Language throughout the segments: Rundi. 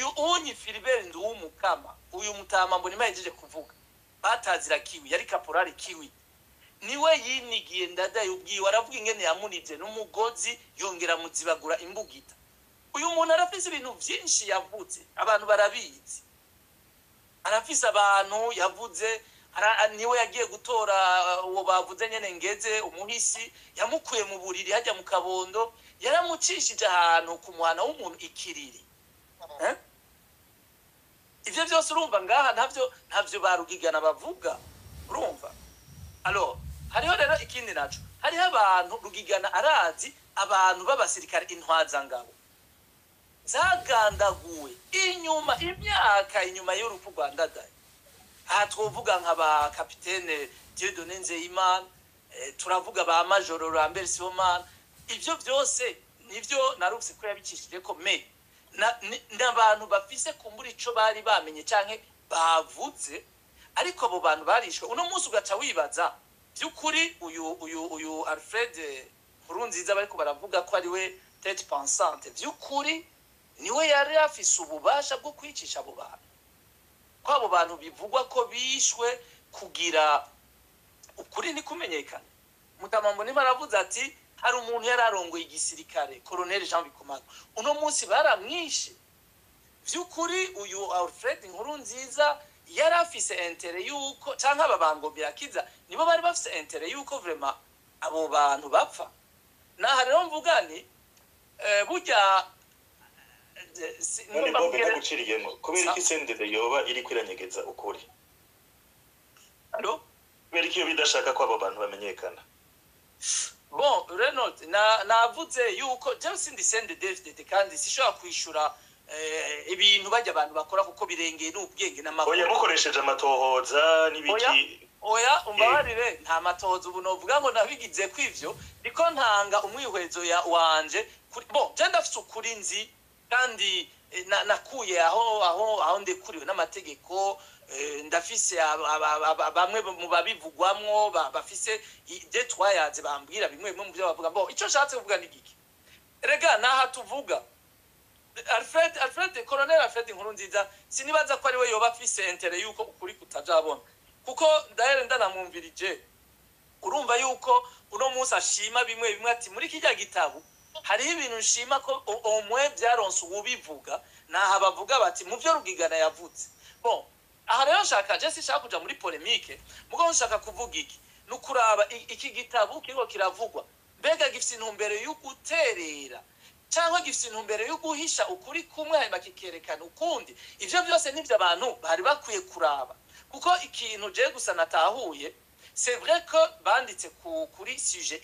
uyu unyi filibert nduwumukama uyu mutama mbona imahejeje kuvuga batazira kiwi yari kaporari kiwi niwe yinigiye ndadaye ubwiwe aravuga ingene yamunivye n'umugozi yongera muzibagura imbugita uyu muntu arafise ibintu vyinshi yavuze abantu barabizi arafise abantu yavuze ara- niwe yagiye gutora uh, uwo bavuze nyene ngeze umuhisi yamukuye mu buriri hajya mu kabondo yaramucishije ahantu ku muhana w'umuntu ikiriri Eh? ivyo vyose urumva ngaha ntavyo ntavyo barugigana bavuga urumva alo hariho rero ikindi naco hariho abantu rugigana arazi abantu b'abasirikare intwazangabo zagandaguwe inyuma imyaka inyuma y'urupfu rwa ndadaye aha twovuga nka ba kapitene Dieudonne Nzeyimana eh, turavuga ba majoro Lambert Sibomana ivyo vyose nivyo narufise ko yabicishije ko me na- ni- n'abantu bafise kumbura ico bari bamenye canke bavuze ariko abo bantu barishwe uno munsi ugaca wibaza by'ukuri uyu uyu uyu Alfred Nkurunziza bariko baravuga ko ari we tete pensante by'ukuri niwe yari afise ububasha bwo kwicisha abo bantu ko abo bantu bivugwa ko bishwe kugira ukuri ntikumenyekane mutamambo niba aravuze ati hari umuntu yari arongoye igisirikare koroneli jean bikomaga uno munsi baramwishe by'ukuri uyu alfred nkuru nziza yari afise intere yuko cyangwa aba bangombe yakiza nibo bari bafise intere yuko vrema abo bantu bapfa naha rero mvuga ni eh, burya eh, si- none numva bobe mbwira- ntaguciriyemo kubera iki sendede yoba iri kwiranyegeza ukuri Allo? kubera iki iyo bidashaka ko abo bantu bamenyekana bon Renaud na navuze yuko jewe sindi sende David kandi sishobora kwishura eh, ibintu bajya abantu bakora kuko birengeye n'ubwenge oya n'amakuru mukoresheje amatohoza n'ibiki oya umbabarire nta matohoza ubu novuga ngo nabigize kwivyo niko ntanga umwihwezo ya wanje kuri bon je ndafise ukuri nzi kandi eh, na- nakuye aho aho aho ndekuriwe n'amategeko eh, ndafise aba- aba- aba- bamwe mu babivugwamwo ba- bafise de twayaze bambwira bimwe bimwe mu byo bavuga bon ico nshatse kuvuga ni giki rega naha tuvuga Alfred Alfred Colonel Alfred Nkurunziza sinibaza ko ari we yoba afise intere yuko ukuri kutajabona kuko ndahere ndanamwumvirije urumva yuko uno munsi ashima bimwe bimwe ati muri kijya gitabo hariho ibintu nshima ko o- omwe byaronse uwubivuga naha bavuga bati mu byo rugigana yavuze bon aha rero nshaka je sinshaka kuja muri polemique mugabo nshaka kuvuga iki ni ukuraba i- iki gitabo kiriko kiravugwa mbega gifise intumbero yo guterera cyangwa gifite intumbero yo guhisha ukuri kumwe hanyuma kikerekana ukundi ivyo byose nivyo abantu bari bakwiye kuraba kuko ikintu je gusa natahuye c'est vrai que banditse ku, kuri sujet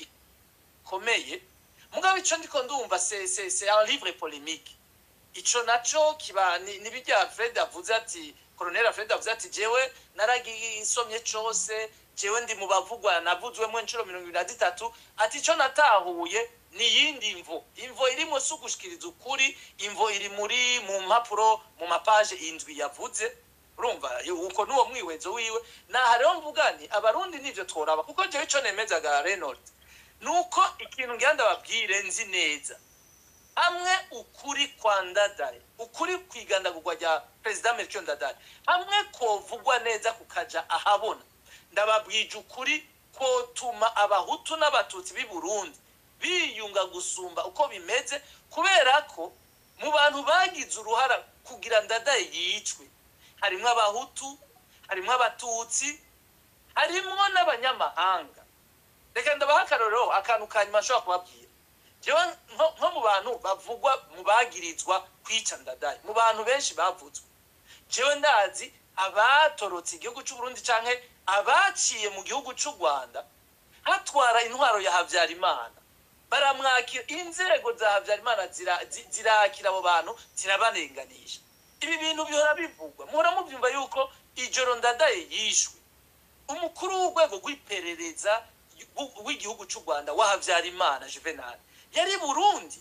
ikomeye mugabo ico ndiko ndumva c'est c'est c'est un livre polémique ico naco kiba ni, ni bijya Fred avuze ati Colonel Fred avuze ati jewe naragisomye cose jewe ndi mu bavugwa navuzwemo inshuro mirongo ibiri na zitatu ati ico natahuye ni yindi imvo imvo irimo si ugushikiriza ukuri imvo iri muri mu mpapuro mu mapaje indwi yavuze urumva uko nuwo mwihwezo wiwe naha rero mvuga nti abarundi nivyo tworaba kuko jewe ico nemezaga Reynold nuko ikintu ngira ndababwire nzi neza hamwe ukuri kwa ndadaye ukuri kwigandagurwa rya perezida melchior ndadaye hamwe kovugwa neza kukaja ahabona ndababwije ukuri kotuma abahutu n'abatutsi b'i burundi biyunga gusumba uko bimeze kubera ko mu bantu bagize uruhara kugira ndadaye yicwe harimwo abahutu harimwo abatutsi harimwo n'abanyamahanga reka ndabaha akarorero akantu ka nyuma nshobora kubabwira jewe nko nko mu bantu bavugwa mu bagirizwa kwica ndadaye mu bantu benshi bavutswe jewe ndazi abatorotse igihugu c'u Burundi canke abaciye mu gihugu c'u Rwanda hatwara intwaro ya Havyarimana baramwakira inzego za Havyarimana zira- zi- zirakira abo bantu zirabarenganisha ibi bintu bihora bivugwa muhora muvyumva yuko ijoro ndadaye yishwe umukuru w'urwego rw'iperereza w'u- w'igihugu c'u Rwanda wa Havyarimana Juvenal yari i Burundi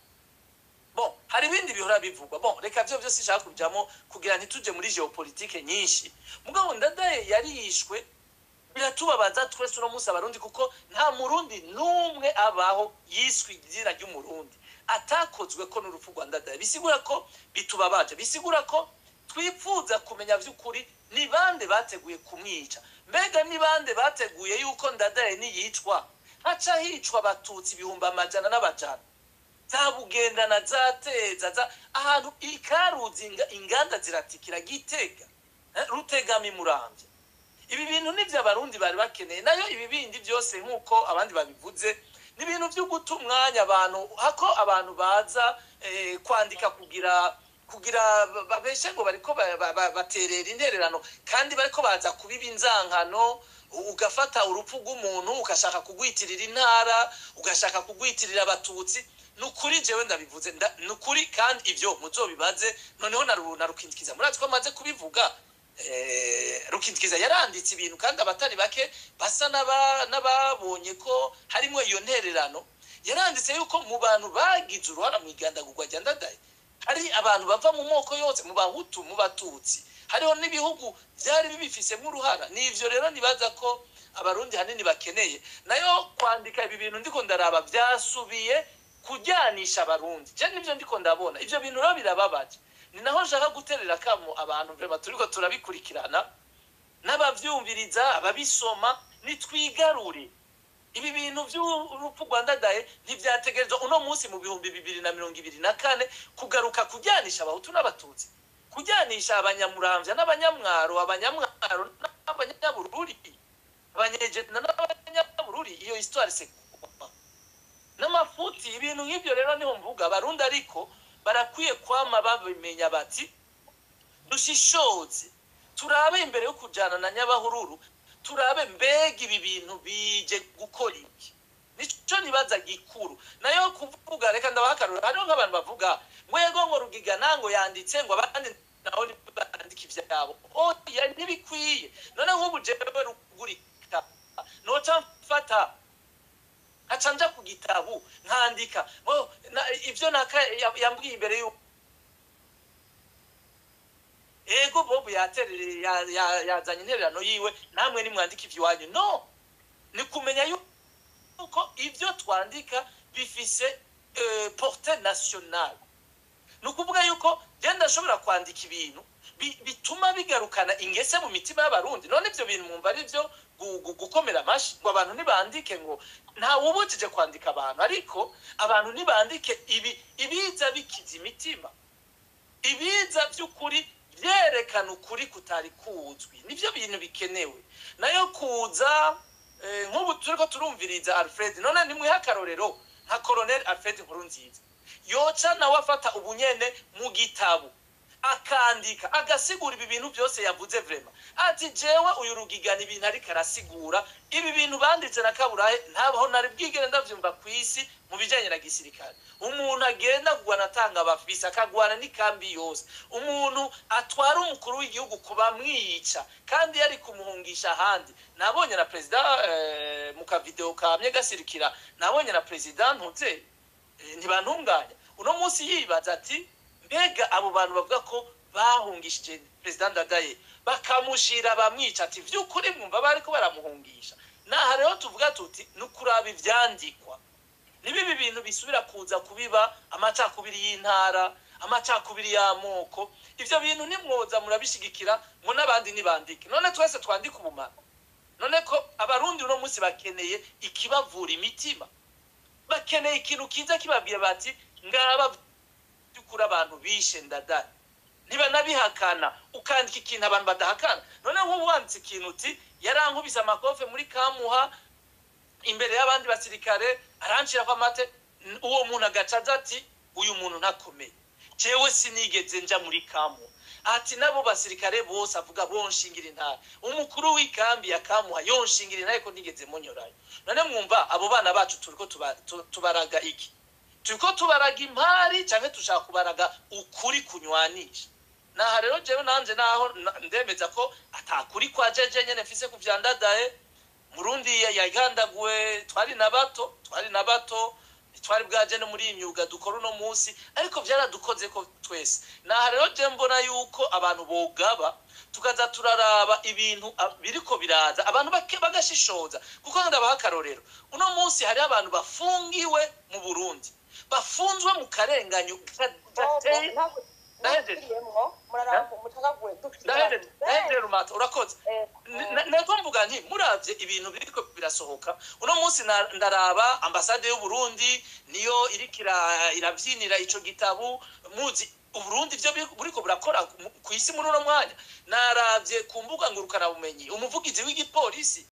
bon hari ibindi bihora bivugwa bon reka byo byose ishaka kujamo kugira ntituje muri geopolitike nyinshi mugabo ndadaye yarishwe biratubabaza twese uno munsi abarundi kuko nta murundi n'umwe abaho yiswe izina ry'umurundi atakozwe ko n'urupfu rwa ndadaye bisigura ko bitubabaje bisigura ko twifuza kumenya by'ukuri ni bande bateguye kumwica mbega ni bande bateguye yuko ndadaye niyicwa haca hicwa abatutsi ibihumbi amajana n'abajana za bugendana za teza za ahantu ikaruzi inga- inganda ziratikira gitega eh, rutegama imurambye ibi bintu nivyo abarundi bari bakeneye nayo ibi bindi byose nk'uko abandi babivuze ni ibintu byo guta umwanya abantu hako abantu baza eh, kwandika kugira kugira ba- babeshe ngo bariko ba- ba- ba- baterera intererano kandi bariko baza kubiba inzankano u- ugafata urupfu rw'umuntu ugashaka kugwitirira intara ugashaka kugwitirira abatutsi ni ukuri jewe ndabivuze nda- ni ukuri kandi ivyo muzobibaze noneho na Ru- na rukindikiza murazi ko amaze kubivuga eh, rukindikiza yaranditse ibintu kandi abatari bake basa n'aba- n'ababonye ko harimo iyo ntererano yaranditse yuko mu bantu bagize uruhara mu igandagurwa rya ndadaye hari abantu bava mu moko yose mu bahutu mu batutsi hariho n'ibihugu byari bibifisemo uruhara ni ivyo rero nibaza ko abarundi hanini bakeneye nayo kwandika ibi bintu ndiko ndaraba byasubiye kujyanisha abarundi je nivyo ndiko ndabona ivyo bintu rero birababaje ni naho nshaka guterera kamo abantu vrema turiko turabikurikirana n'abavyumviriza ababisoma nitwigarure ibi bintu by'urupfu rwa ndadaye ntibyategerezwa uno munsi mu bihumbi bibiri na mirongo ibiri na kane kugaruka kujyanisha abahutu n'abatutsi kujyanisha abanyamuramvya n'abanyamwaro abanyamwaro n'abanyabururi abanyejena n'abanyabururi iyo histoire c'est quoi? n'amafuti ibintu nk'ibyo rero niho mvuga abarundi ariko barakwiye kwama babimenya bati dushishoze turabe imbere yo kujana na nyabahururu turabe mbega ibi bintu bije gukora iki nico nibaza gikuru nayo kuvuga reka ndabahakarura hariho nk'abantu bavuga ngo yego ngo rugiga nango yanditse ngo abandi naho bandika ivyabo oya ntibikwiye none nk'ubu jewe rugurika noca mfata nkaca nja ku gitabu nkandika ngo na- ivyo naka ya- yambwiye imbere y'uko ego bobu yaterere ya- ya- yazanye intererano yiwe namwe nimwandika ivy'iwanyu no ni kumenya yuko ivyo twandika bifise eh, porte nationale ni ukuvuga yuko je ndashobora kwandika ibintu bi- bituma bigarukana ingese mu mitima y'abarundi none ivyo bintu mwumva ari vyo gu- gu- gukomera amashi ngo abantu ntibandike ngo ntawubujije kwandika abantu ariko abantu ntibandike ibi ibiza bikiza imitima ibiza by'ukuri byerekana ukuri kutari kuzwi nibyo bintu bikenewe nayo kuza eh, nk'ubu turiko turumviriza alfred none nimwihe akarorero nka colonel alfred nkurunziza yoca nawe afata ubunyene mu gitabo akandika agasigura ibi bintu byose yavuze vrema ati jewe uyu rugigana ibintu ariko arasigura ibi bintu banditse na kaburahe ntabaho nari bwigere ndavyumva ku isi mu bijanye na gisirikare umuntu agenda kugwana atanga abafisi akagwana n'ikambi yose umuntu atwara umukuru w'igihugu kuba mwica kandi yari kumuhungisha ahandi nabonye na perezida eh, mu kavideo kamye gasirikira nabonye na perezida ntuze eh, ntibantunganya uno munsi yibaza ati mbega abo bantu bavuga ko bahungishije perezida ndadaye bakamushira bamwica ati vy'ukuri mwumva bariko baramuhungisha naha rero tuvuga tuti ni ukuraba ivyandikwa nibibi bintu bisubira kuza kubiba amacakubiri y'intara amacakubiri y'amoko ivyo bintu nimwoza murabishigikira ngo n'abandi nibandike none twese twandike ubumara none ko abarundi uno munsi bakeneye ikibavura imitima bakeneye ikintu kiza kibabwira bati ngaba by'ukuri abantu bishe ndadani ntibanabihakana ukandika ikintu abantu badahakana none nk'ubu wanditse ikintu uti yarankubise amakofe muri kamuha imbere y'abandi basirikare arancirako amate n- uwo muntu agaca aza ati uyu muntu ntakomeye jewe sinigeze nja muri kamuha ati nabo basirikare bose avuga bonshingira intara umukuru w'ikambi ya kamuha yonshingira intara ko nigeze munyorayo none mwumva abo bana bacu turiko tuba- tu- tubaraga iki turiko tubaraga impari canke dushaka kubaraga ukuri kunywanisha naha rero jewe nanje naho na- ndemeza ko atakuri kwa jeje nyene mfise ku vya ndadaye murundi ya- yagandaguwe twari na bato twari na bato twari bwaje no muri iyi myuga dukora uno munsi ariko byaradukoze ko twese naha rero je mbona yuko abantu bogaba tukaza turaraba ibintu ah, biriko biraza abantu bake bagashishoza kuko ndabaha akarorero uno munsi hariho abantu bafungiwe mu burundi bafunzwe mu karenganyo ga- gateye Ndahejeje. ndahejeje ndahejeje rumato urakoze Na- nabwo mvuga nti muravye ibintu biriko birasohoka uno munsi na- ndaraba ambasade y'uburundi niyo iriko ira- iravyinira ico gitabu muzi uburundi ivyo biri- buriko burakora ku- ku isi muri uno mwanya naravye ku mbuga ngurukanabumenyi umuvugizi w'igipolisi